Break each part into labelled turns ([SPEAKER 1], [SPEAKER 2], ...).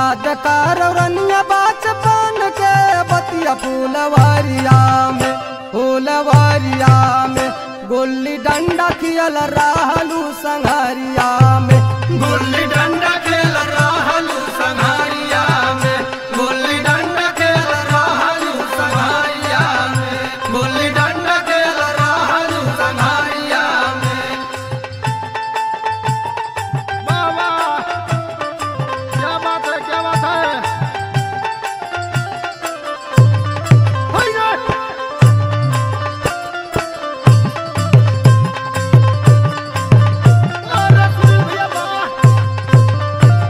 [SPEAKER 1] याद कर रनिया बचपन के बतिया फूलवारिया में फूलवारिया में गुल्ली डंडा खियल रहलू संघरिया में
[SPEAKER 2] गुल्ली डंडा खेल रहलू संघारिया में गुल्ली डंडा खेल रहलू संघारिया में गुल्ली डंडा खेल रहलू संघारिया में
[SPEAKER 3] वाह वाह क्या बात है क्या बात है हाय रे! अरे सुनील भैया वाह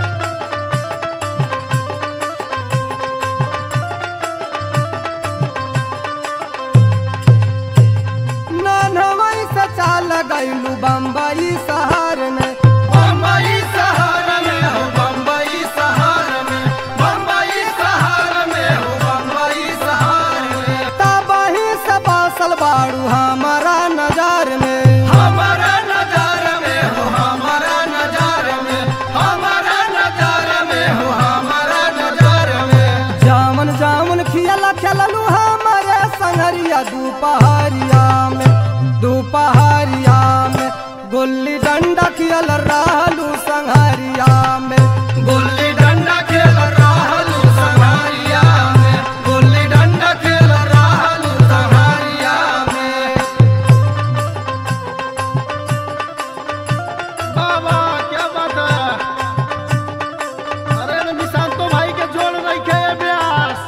[SPEAKER 1] ननवई से चाल गईलू बम्बई शहर में
[SPEAKER 2] बम्बई शहर में हो बम्बई शहर में बम्बई शहर में हो बम्बई शहर में
[SPEAKER 1] तबही से बासल बाड़ू हमारा नजर में
[SPEAKER 2] हमारा नजार में हो हमारा नजार में हमारा नजार में हो हमारा नजार में
[SPEAKER 1] जामन जामुन खियल खेललू हमारे संगरिया दोपहरिया में दोपहरिया में गुल्ली डंडा खियल रहलू संगरिया में
[SPEAKER 2] गुल्ली डंडा खेल रहलू संघारिया में गुल्ली डंडा खेल रहलू संघारिया में
[SPEAKER 3] वाह वाह क्या बात है अरे रे निशांतो भाई के जोड़ रखे है ब्यास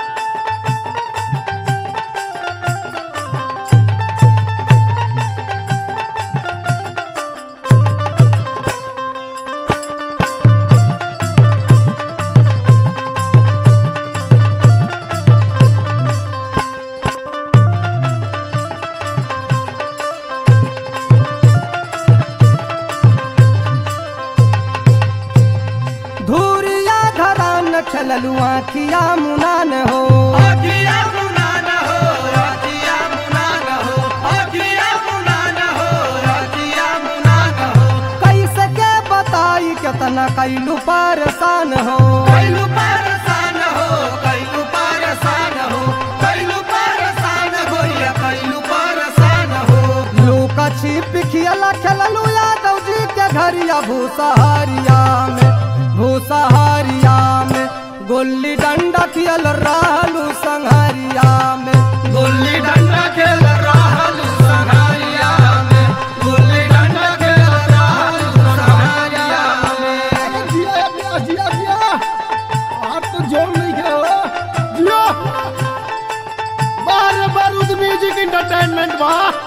[SPEAKER 1] धूरिया घरान खेललू आखिया मुनान हो
[SPEAKER 2] अखिया मुनान हो अखिया मुनान हो अखिया मुनान हो अखिया मुनान हो
[SPEAKER 1] कैसे के बताई केतना कैलू परेशान हो
[SPEAKER 2] कैलू परेशान हो कैलू परेशान हो कैलू परेशान हो या कैलू परेशान हो
[SPEAKER 1] लूका छिप खियला खेललू यादव जी के घरिया भूसहारिया में भूसहारिया में गुल्ली डंडा खियल रहलू संघरिया में
[SPEAKER 2] गुल्ली डंडा खेल रहलू संघारिया में गुल्ली डंडा खेल रहलू संघारिया में
[SPEAKER 3] अरे जिया है ब्यास जिया जिया आप तो जोड़ नहीं गए हो जिया बार बारूद म्यूजिक इंटरटेनमेंट वाह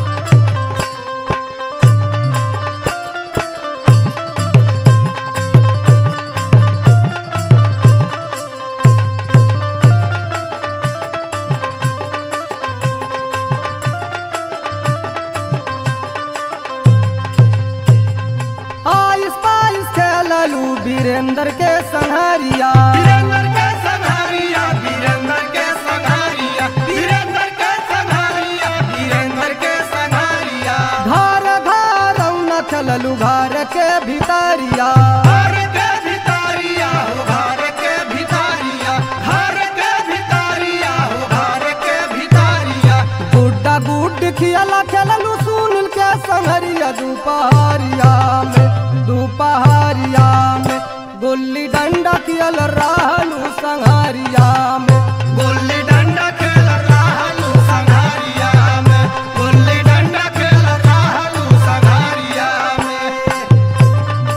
[SPEAKER 1] आइस पाइस खेललू वीरेंद्र के संघरिया
[SPEAKER 2] वीरेंद्र के संघारिया वीरेंद्र के संघारिया वीरेंद्र के संघारिया वीरेंद्र के संघारिया
[SPEAKER 1] घर घर न खेललू घर के भितरिया
[SPEAKER 2] घर के भितारिया हो घर के भितारिया घर के भितारिया हो घर के भितारिया
[SPEAKER 1] गुड्डा गुड खियला खेललू सुनील के संघरिया दोपहरिया में दोपहरिया में गुल्ली डंडा खियल रहलू संघरिया में
[SPEAKER 2] गुल्ली डंडा खेल रहलू संघारिया में गुल्ली डंडा खेल रहलू संघारिया में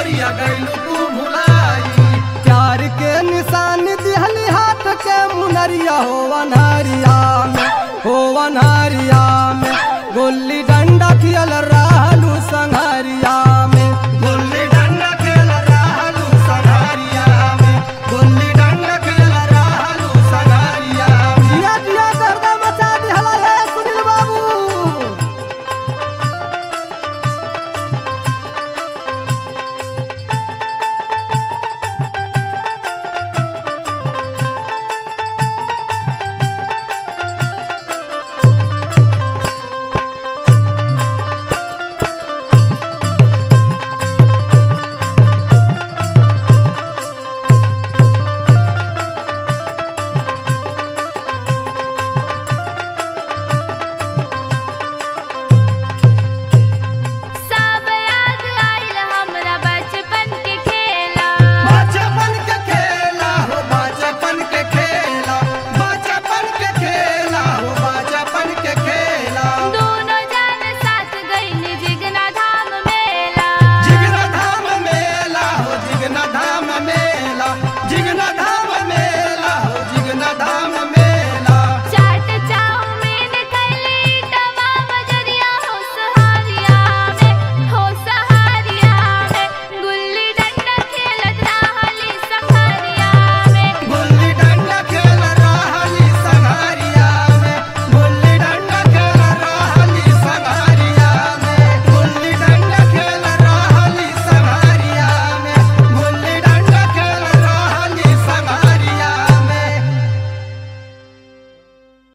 [SPEAKER 2] गोरिया गैलू तू भुलाई
[SPEAKER 1] प्यार के निशान दिहली हाथ के मुनरिया हो अनहरिया में हो अनहरिया में गोली